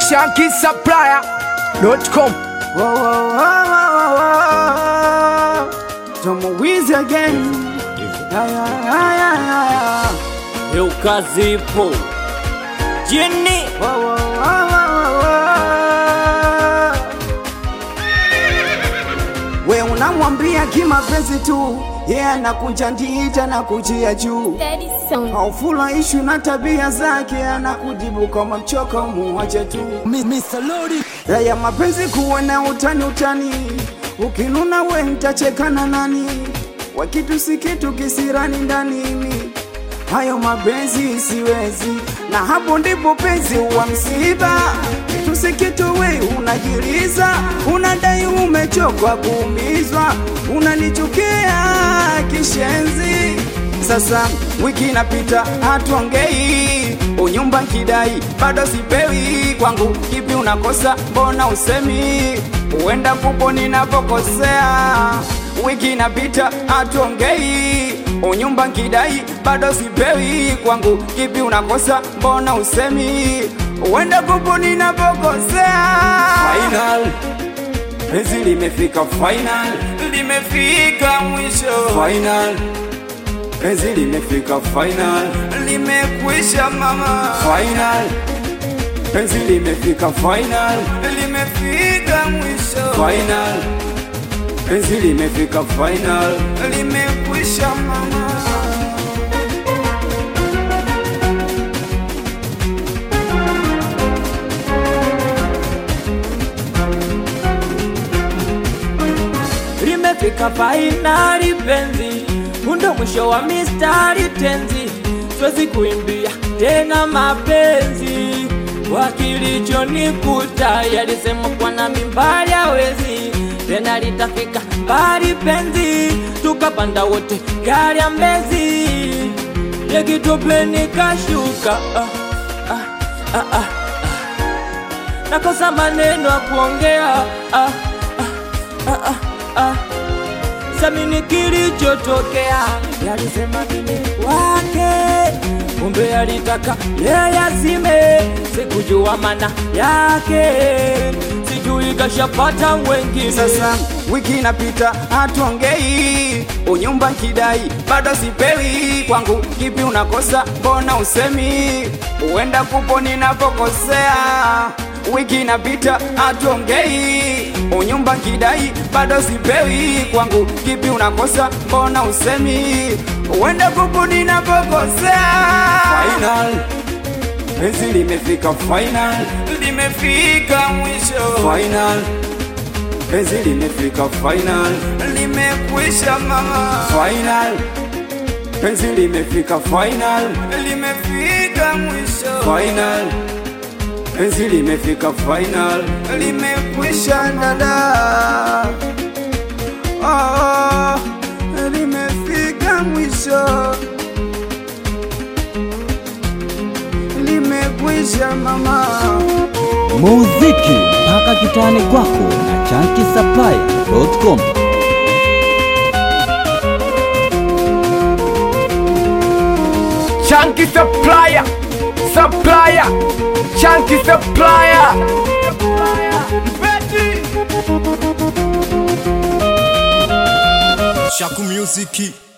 shankisupplier.com Whoa, whoa, whoa, whoa, whoa. Tomo Wiz again. Yeah, yeah, yeah, yeah, yeah. Eukazipo Jini Whoa, whoa, whoa, whoa, whoa. We unamwambia kimapenzi tu yeye yeah, anakuja ndita na kujia juu Daddy Song. haufurahishwi na tabia zake, anakujibu kama mchoka, muache tu. Raya mapenzi kuwe na utani utani, ukinuna we mtacheka na nani? Wakitu si kitu kisirani ndanini, hayo mapenzi siwezi, na hapo ndipo penzi huwa msiba. Kitu si kitu we unajiliza, unadai umechokwa kuumizwa, unanichukia kishenzi sasa wiki inapita hatuongei, unyumba kidai bado sipewi, kwangu kipi unakosa? Mbona usemi? Huenda kupo ninapokosea. Wiki inapita hatuongei, unyumba kidai bado sipewi, kwangu kipi unakosa? Mbona usemi? Huenda kupo ninapokosea. Final penzi limefika final, limefika mwisho final penzi limefika final, limekwisha mama. Final penzi limefika final, limefika mwisho. Final penzi limefika final, limekwisha mama. limefika fainali penzi, undo mwisho wa mistari tenzi, siwezi kuimbia tena mapenzi wakilichonikuta yalisema kwa na mimbali hawezi tena litafika mbali penzi, tukapanda wote gari ya Mbezi, yekitopeni kashuka ah, ah, ah, ah, ah. nakosa maneno ya kuongea ah, ah, ah, ah, ah. Samini kilichotokea, yalisema mimi wake, kumbe alitaka yeye azime, sikujua maana yake, sijui kashapata wengine. Sasa wiki inapita hatuongei, unyumba kidai bado sipewi, kwangu kipi unakosa? Mbona usemi? Huenda kupo ninapokosea. Wiki inapita hatuongei, unyumba kidai bado sipewi, kwangu kipi unakosa? Mbona usemi? Huenda kupo ninapokosea. Final penzi limefika final, limefika mwisho final penzi limefika final, limekwisha mama. Final penzi limefika final, limefika mwisho. Final penzi limefika final, limekwisha dada. Oh, limefika mwisho, limekwisha mama. muziki mpaka kitani kwako na chankisaplaya.com Chunky supplier supplier Chunky supplier Shaku Music